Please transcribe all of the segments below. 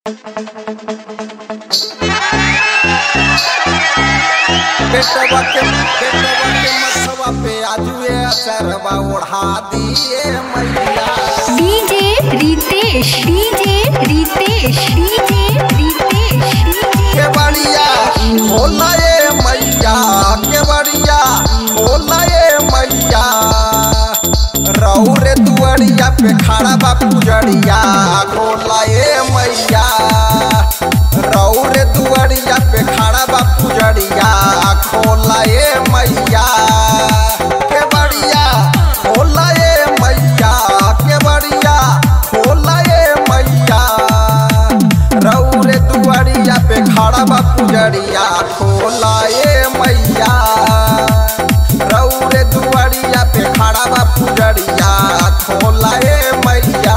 बेटवा के बेटवा के मथवा पे आजुए अचरवा ओढ़ा दिए मैया DJ Ritesh DJ Ritesh DJ Ritesh के बढ़िया होला ये मैया के बढ़िया होला ये मैया रौरे दुआरिया पे खड़ा बा पुजड़िया खोला ये मैया रौरे दुआरिया पे खड़ा बा पुजड़िया खोला ये मैया के बढ़िया खोला ये मैया के बढ़िया खोला ये मैया रौरे दुआरिया पे खड़ा बा पुजड़िया खोला ये मैया रौरे दुआरिया पे खड़ा बा पुजड़िया खोला ये मैया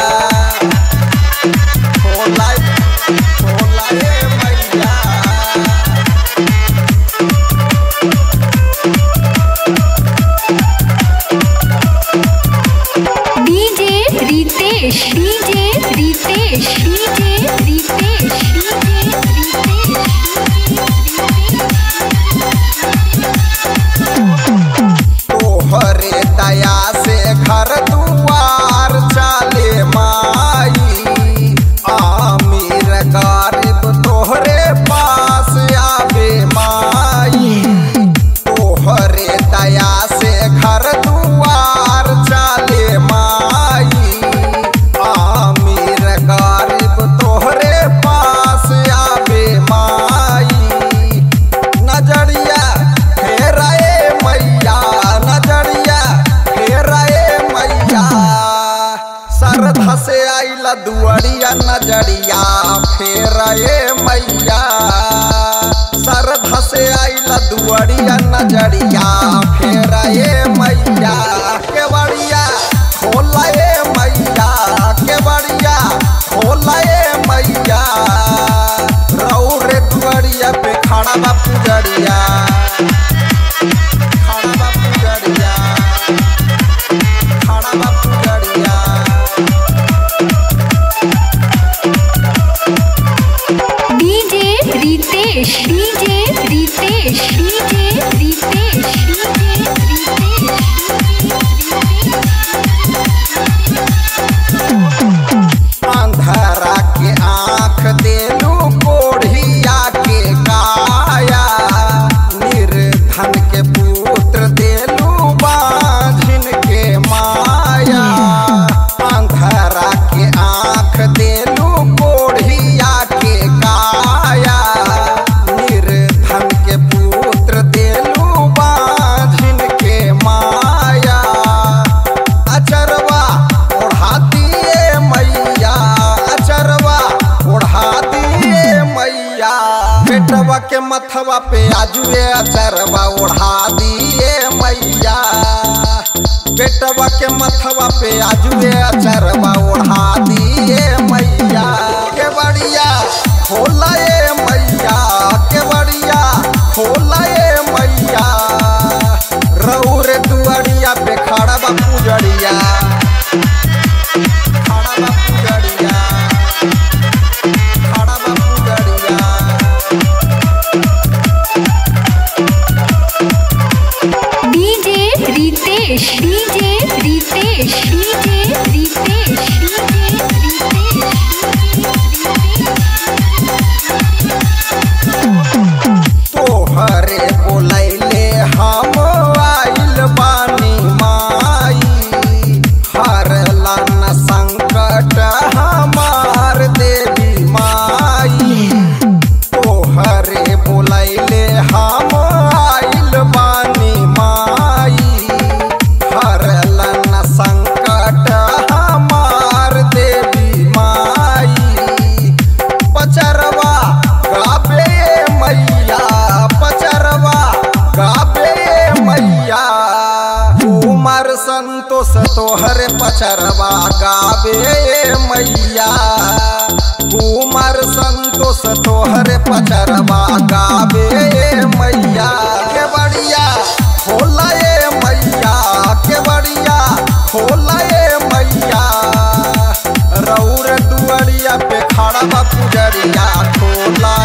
खोला खोला ये मैया DJ Ritesh DJ Ritesh DJ Ritesh DJ तोहरे दया से घर दुआर चाले माई आमिर गरीब तोहरे पास आवे माई तोहरे दया से घर दुआर चाले माई आमिर गरीब तोहरे पास आवे माई नजरिया फेराए मैया नजरिया फेराए मैया सरधा से आइला दुआरिया नजरिया फेराए मैया सरधा से आइला दुआरिया नजरिया फेराए मैया के बढ़िया खोलाए मैया के बढ़िया खोलाए मैया रौरे दुआरिया पे खड़ा बा पुजरिया खड़ा बा पुजरिया खड़ा बा पुजरिया DJ Ritesh DJ Ritesh DJ Ritesh DJ अंधरा के आंख देलू कोढ़िया के काया निर्धन के पुत्र देलू बाझिन के माया अंधरा के आंख देलू कोढ़िया के काया निर्धन के पुत्र देलू बाझिन के माया अचरवा ओढ़ा दिए मैया अचरवा ओढ़ा दिए मैया बेटवा के मथवा पे आजुए अचरवा ओढ़ा दिए मैया बेटवा के मथवा पे आजुए अचरवा ओढ़ा दिए मैया के बढ़िया खोला ये मैया के बढ़िया खोला ये मैया रौरे दुआरिया पे खड़ा बा पुजरिया खड़ा बा पुजरिया खड़ा बा पुजरिया DJ Ritesh DJ Ritesh DJ Ritesh DJ तोहरे बोलैले हम आइल बानी माई हरला न संकट हमार देवी माई तोहरे बोलैले हम आइल बानी माई हरला न संकट हमार देवी माई पचरवा गाबे मैया पचरवा गाबे मैया उमर संतोष तोहर पचरवा गाबे मैया उमर संतोष तोहर पचरवा गाबे मैया के बढ़िया खोला ये मैया के बढ़िया खोला ये मैया रौर दुआरिया पे खड़ा बा पुजरिया खोला